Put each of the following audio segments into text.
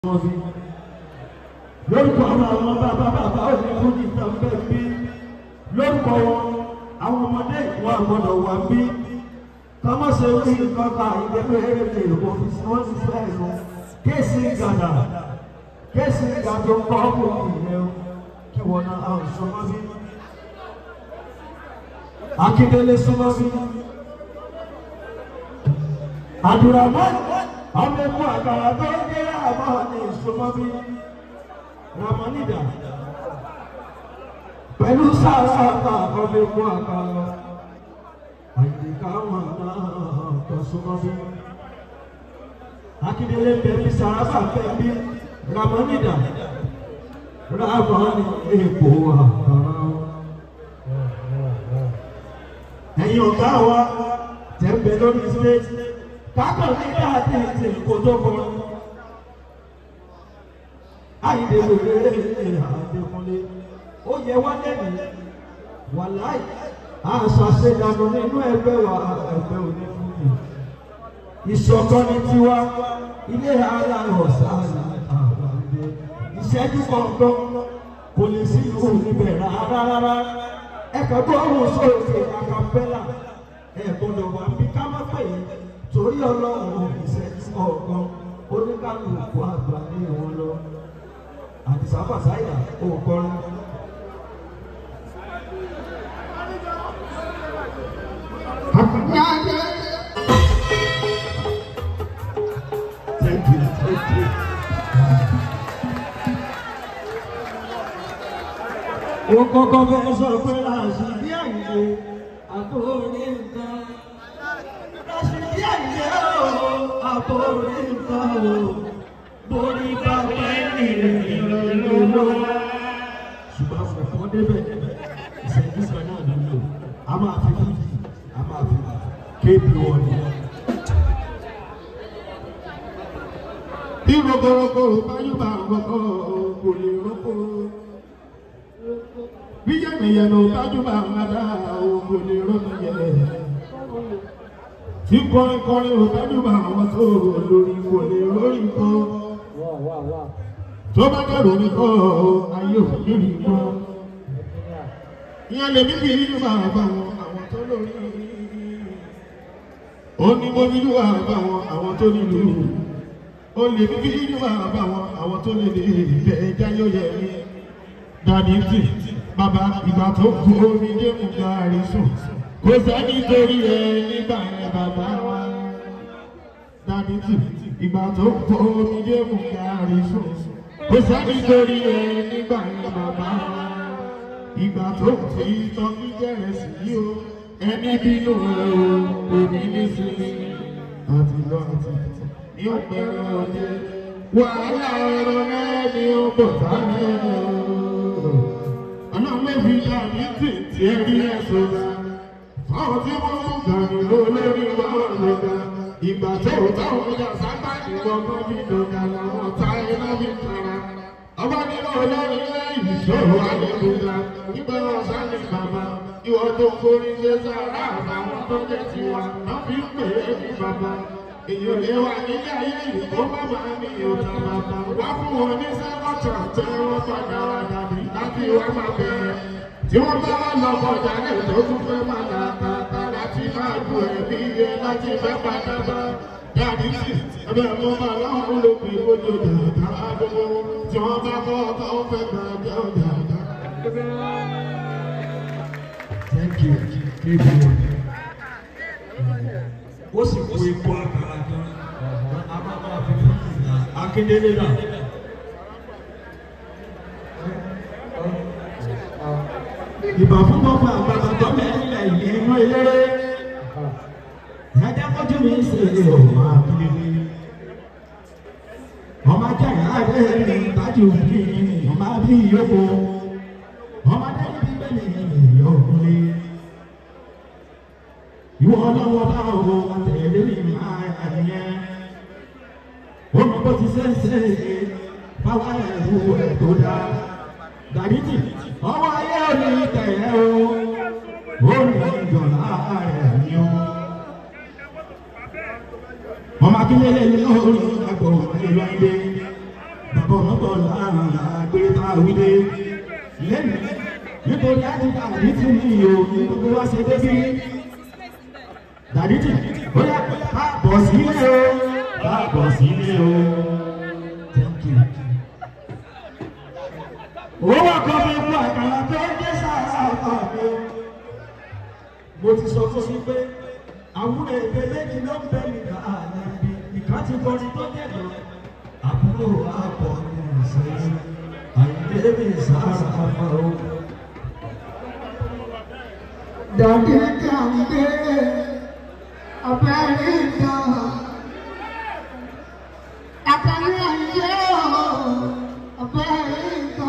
wọn bí lórúkọ àwọn àwọn bàbá bàbá òní fún ìtàn bẹ́ẹ̀ bí lórúkọ wọn àwọn ọmọdé wọn àgbọ́dọ̀ wà bí kọ́mọ́ ṣe wí nǹkan kan ìdẹ́gbẹ́ ẹ̀rẹ́dẹ̀ òfin wọn ti fẹ́ ẹ̀rọ kéèsì gàdà kéèsì gàdà ń kọ́ ọkùnrin ìyẹn kí wọn náà àwọn ìṣọmọ bí akíndélé súnmọ́ bí àdùràmọ́ ọmọ ẹkú àgbàrá tó ń gbé àbọ̀ ní ìṣọmọ bí ramonida pẹ̀lú sára àgbà ọmọ ẹkú àgbàrá àyíká wọn náà tó súnmọ́ bí akíndélé bẹ̀bí sàrábà bẹ̀bí ramonida ramoni èkó àgbàrá ẹ̀yin ọ̀gá wa tẹ̀m̀bẹ̀ lórí stage kákọ̀ ní káàdì ti kòtòkò àyìnbó wèrè àdékúnlé ó yẹ wá lẹ́nu wà láì àṣà ṣèdánù nínú ẹgbẹ́ wa ẹgbẹ́ onífúnni ìṣọ̀kan ní tiwa ilé ara ọ̀sán àwọn àgbẹ̀ ìṣẹ́jú kọ̀ọ̀kan kò lè sí ìlú níbẹ̀ rárá rárá ẹ̀ka gbọ́ ohun sóòkè àkàpẹ́là ẹ̀ gbọ́dọ̀ wà bí ká má pè é torí ọlọ́run ìṣẹ́jú ọ̀gbọ́n oníkàlùkù àgbà ní wọn lọ àdìsá fàṣáyà òkọrin. Thank you, thank you. ó kọ́kọ́ fẹ́ sọ pé àṣìbí àyè àbórí nǹkan àṣìbí àyè ó àbórí nǹkan ó borí bàbá ẹni ìrìnlélọ́. ṣùgbọ́n fọ̀fọ́ débẹ̀ ìṣẹ́jú kan náà ló lò a máa fi fífi a máa fi kéèpì wọn ni. bí rogorogo báyúbà rọgọ kò lè rọgọ bí yẹnìyẹnì bájúbà ńláda kò lè rọgọ yẹ tí kọrin kọrin ò bájúbà àwọn tó lórí kò lè lórí kọ tó bá dẹrù ní kọ ayé ò lórí kọ ìyẹn lè ní bí yíyú bá bá wọn àwọn tó lórí ó ní mo ní yíyú bá bá wọn àwọn tó nílùú o lè fi fídíò máa bá wọn àwọn tó lè lè bẹ ẹja yóò yẹ ní dàdí tì bàbá ìgbà tó kú omi dé mú gàrí sùn kò sẹ́ni torí ẹ nígbà yẹn bàbá wa dàdí tì ìgbà tó kú omi dé mú gàrí sùn kò sẹ́ni torí ẹ nígbà yẹn bàbá wa ìgbà tó ti tọ́kí jẹ́rẹ̀ sí yìí o ẹni bínú ẹ o kò ní ní sí àti lọ àti àti ní ọ̀pẹ̀rẹ̀ ọdẹ. Wàhálà ọ̀rọ̀ náà ni ó bọ̀ sáré. Ọlọ́mẹ́bí dàbí tètè ẹ̀rí ẹ̀sùn rà. Fáwọn tí wọ́n mú gàrí lórí wọn lọ́gà. Ìgbà tó táwọn ọjà sábà ìgbọ̀ngàn bí dọ̀gà làwọn ta iná bí tara. Ọba nínú ọlọ́run lẹ́yìn ìṣòro àdébùdá. Nígbà wọn sáré bàbá. Ìwọ tó kórìí ṣe sára àbáwọn tó jẹ́ tiwa. Wọ́n fi ń pè é ní bàbá èyàn lè wà nílé ayé yìí kó má máa ní ọ̀tá bàbá wá fún wọn ní sẹ́kọ̀tà tẹ́ wọ́n padà wà dàbí láti wá máa bẹ̀rẹ̀ tí wọ́n bá wà lọ́kọ̀ jáde tó tún fẹ́ máa là tààtà láti máa lu ẹ̀mí yẹ láti fẹ́ padà bá dàbí sí ẹgbẹ́ mo máa láwọn olóògbé ojú dàda àdúgbò tí wọ́n bá kọ́ ọkọ̀ ó fẹ́ gbà jẹ́ ọ̀dàdà. Thank you. Thank you. Ó sì kó ikú àkàrà kan. A máa máa fi fún Akíndélé náà. Ìbà fún gbogbo àgbàlagbà mẹ́rìnlẹ̀ yìí inú eléré. Ẹjẹ́ kọjú mi ṣe ọmọ Akíndélé. Ọmọ Ajáyà rẹ̀ ní ìbájú bí ọmọ bí yòókù. Ọmọdé ní bíbélì yòókùnlé. Ìwọ ọlọ́wọ́ bá wo àtẹ̀lé mi máa àyẹ̀. Ọmọ bó ti ṣe ń ṣe báwa ẹ̀rù ẹ̀ tó dá. Dàbítì, ọwọ́ ayé ò ní tẹ̀yẹ́ o. Ó ní ìjọba ẹ̀ ní o. Ọmọ akínyẹlẹ ní lórí àgbọ̀ ìlú ayé. bọ̀rọ̀bọ̀ láàrin àgbéta wílé lẹ́nu nítorí àdìgbà àdìtì ní ìyò ní gbogbo wá ṣe débí dàdìtì bóyá káàbọ̀ sílé o káàbọ̀ sílé o thank you. owó kan fi kú àkàrà tó ń dé sáà ọkọ mi mo ti sọ fún yín pé àwọn èdè méjì ló ń bẹ nígbà àná ibi ìkan ti kọrin tó jẹ̀dọ̀ àbúrò àbọ̀ ní ìsẹ́yìn àyíké mi sára àmọ́ o. Dàdí kàǹdé Amẹ́ríkà. Àkàrí ayé o, Amẹ́ríkà.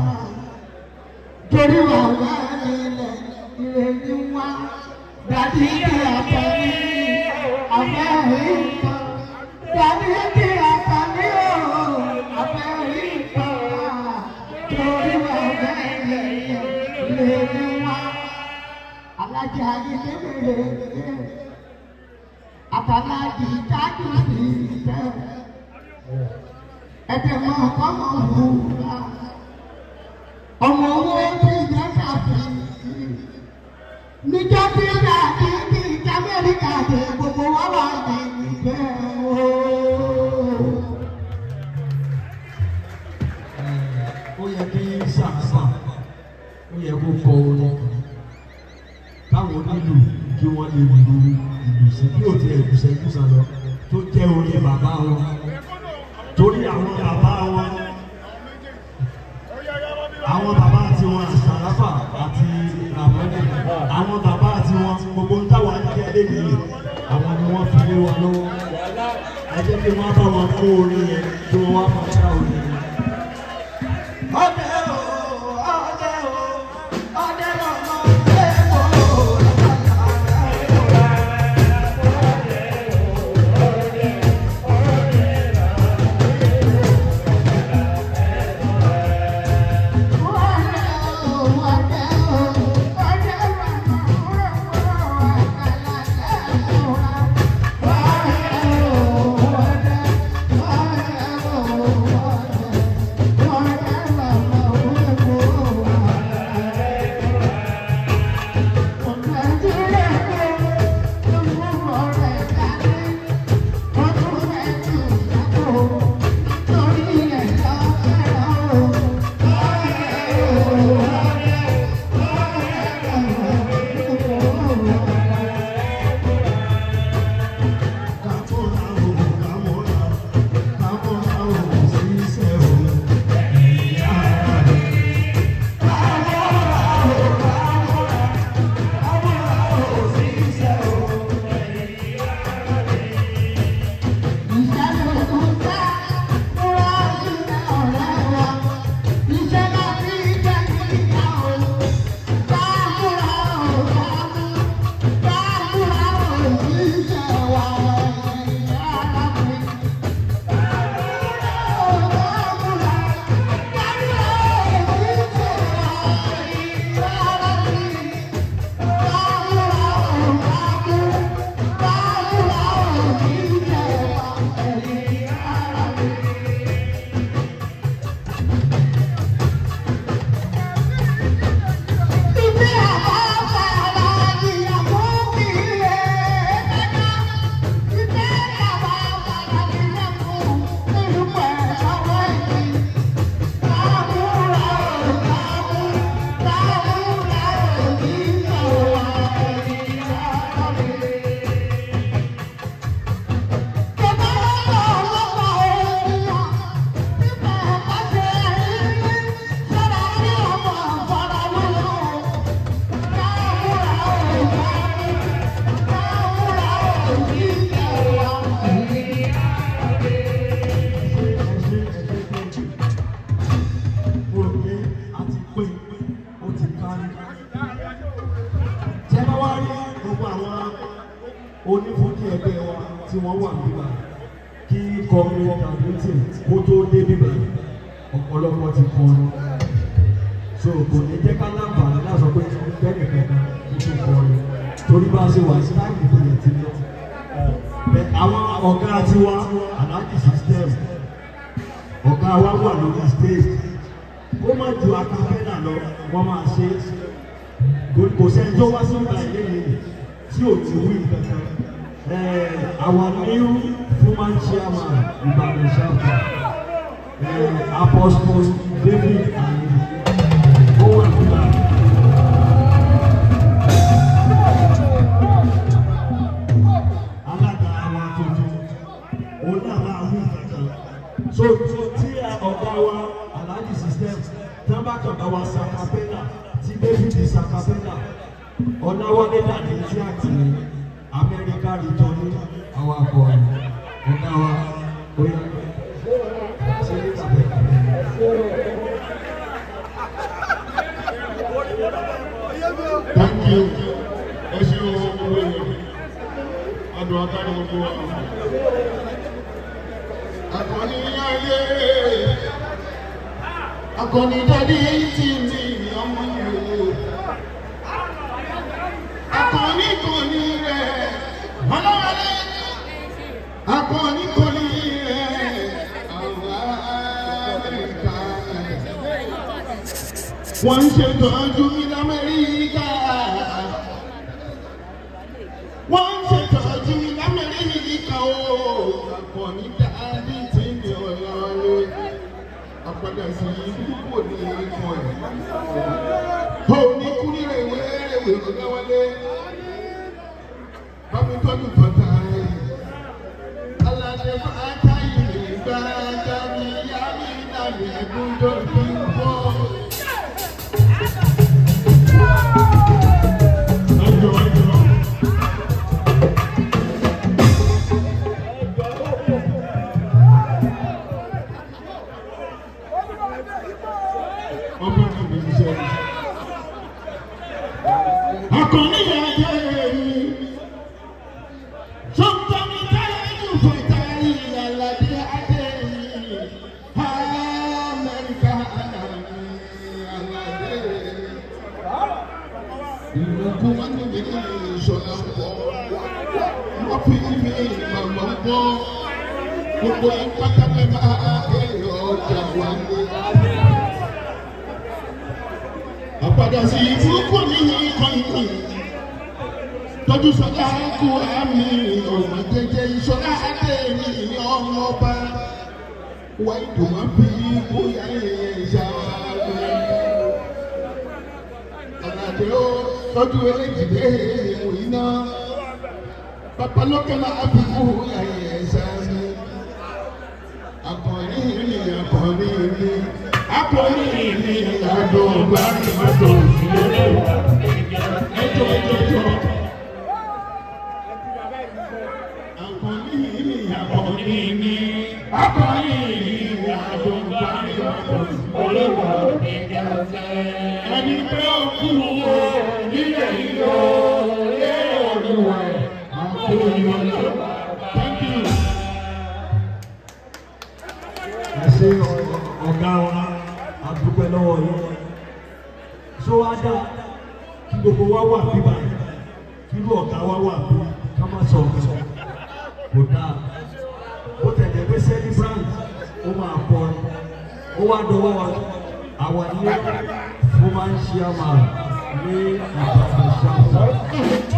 Torí wà lẹ́yìn ilẹ̀ ìrèlú wa. Dàdí kàǹdé Amẹ́ríkà. Dàdí kàǹdé o, Amẹ́ríkà. Torí wà lẹ́yìn ilẹ̀ ìrèlú wa alájà ayélujára àtàlájì tájú sí ìtẹ ẹbí ọmọ ọmọ òwúrọ̀ ọmọ owó tí ìjẹ kàfé níjọ́ tí ìjà tí tí ìjà Amẹ́ríkà dé gbogbo wa wà ní ìgbẹ́ ooo. ó yẹ kí sàǹsà ó yẹ kó kọ orin káwọn onílù kí wọ́n lè lu ìlù sí bí ó ti ẹ̀gúsẹ̀ ẹ̀gúsẹ̀ lọ tó jẹ́ orin bàbá wọn torí àwọn bàbá wọn àwọn bàbá tiwọn àṣàláfà àti àmọ́dé àwọn bàbá tiwọn gbogbo ń táwọn akẹ́kẹ́ nìyí àwọn ni wọ́n fi lé wọn lọ́wọ́ ẹ jẹ́ kí wọ́n bá wọn kó orin yẹn kí wọ́n wá máa ṣá orin yẹn. ọdẹ o ọdẹ o ọdẹ lọmọ ẹ̀kọ́ mo rò pé a ti pé ó ti kárí. Tẹ́ bá wá rí gbogbo àwọn onífúnjì ẹgbẹ́ wa tí wọ́n wà níbà kí kọrin kàdúntì kó tó dé bíbà ọ̀pọ̀lọpọ̀ ti kọrin. So kò ní jẹ́ ká láǹfààní láti sọ pé bẹ́ẹ̀ni kankan kí tó kọrin. Torí bá a ṣe wà sí láìpẹ́ ìpínlẹ̀ ti lọ. Bẹ́ẹ̀ àwọn ọ̀gá tiwa Alhaji system ọ̀gá ọ̀gá wa wà lórí stage ó má ju akapẹ́là lọ wọ́n máa ṣe é kò sẹ́ni tó wá sí ìgbà ilé yìí tí ò ti wí kankan our new human chairman Ibadan chapter uh, Apostle David and Owen Kula. alága wa tuntun òun náà máa wí kankan so so tí ọ̀gá wa alhaji system tí wọ́n bá kàn bá wa sakapẹ́là tí david sakapẹ́là ọ̀nàwọlé dàdí tí a ti amẹ́ríkà rìjọ ní àwọn akọ ọ̀gá wa oyè ṣe ní tàbí. Thank you. Ẹ ṣe o gbogbo èèyàn. Adùn akáni gbogbo wa. Akọni ayé. Akọni dádì tí mi ọmọ yìí o. Akọni kò ní rẹ̀. Ọlọ́wọ́lé. Akọni kò ní rẹ̀. Àwọn Amẹ́ríkà wọ́n ń ṣètọ́jú mi lamẹ́ríkà. wọ́n ń ṣètọ́jú mi lamẹ́ríkà o. àkànní dáadé tí mi ò lọ lé. àpàdà sí kò ní ikọ̀ ẹ̀. ó ní kú ní rèwé rèwé lọ́wọ́lé. bámi tọ́jú tọ́ta rẹ̀. aládé máa ká ìrìn gbàgbà mi yá mi dàbí ẹ̀dùn tó fi ń bọ̀. Ẹjọ́ ẹjọ́. Ọmọ náà mi ṣiṣẹ́ mi. Akọni yà jẹ́ mi. Sọ́ńtà mi táyà ẹ̀jú fún ìtàrí ìyàládé adé mi. Amẹ́ríkà àlàdé àlàdé. Ìlúkú wọn ní mi ní ìṣọ̀lá pọ̀. Wọ́n fi mi màmá gbọ́. Gbogbo ìpátálẹ̀ máa èrò ọjà wà ní. Àpàdà sí ìfúrúkú ní ìkànnì. Tọ́jú sọ́lá kú àmì ọ̀nà jẹjẹ ìṣọ̀lá adé mi ní ọmọ ọba. Wá ìdùnnú bí bóyá ẹ̀yẹ ìṣàlẹ̀ àlàdé ó tọ́jú eléjìdé ìwò iná bàbá lókè máa fi kú ayé ẹ̀sà mi. akọni mi akọni mi akọni mi àdùn ọgbà ìmọ̀tò ìdílé ẹjọ́ ẹjọ́ akọni mi akọni mi akọni mi àdùn ọgbà ìmọ̀tò ẹni pé ó kú wo nílẹ̀ yìí ó lé olúwa ẹ̀ àkóyọ̀lọ́. Thank you. ẹ ṣe ọ̀gá wa àdúpẹ́ lọ́wọ́ yìí ṣó wá dá kí gbogbo wa wà bíbá kí ló ọ̀gá wa wà bí ká má sọ ọ̀gá kò dáa ó tẹ̀lé pé celebrant ó máa pọ̀ ó wá dọwọ́ wa àwa ní ó máa ń ṣe àmà ní Ìbàdàn ṣáà.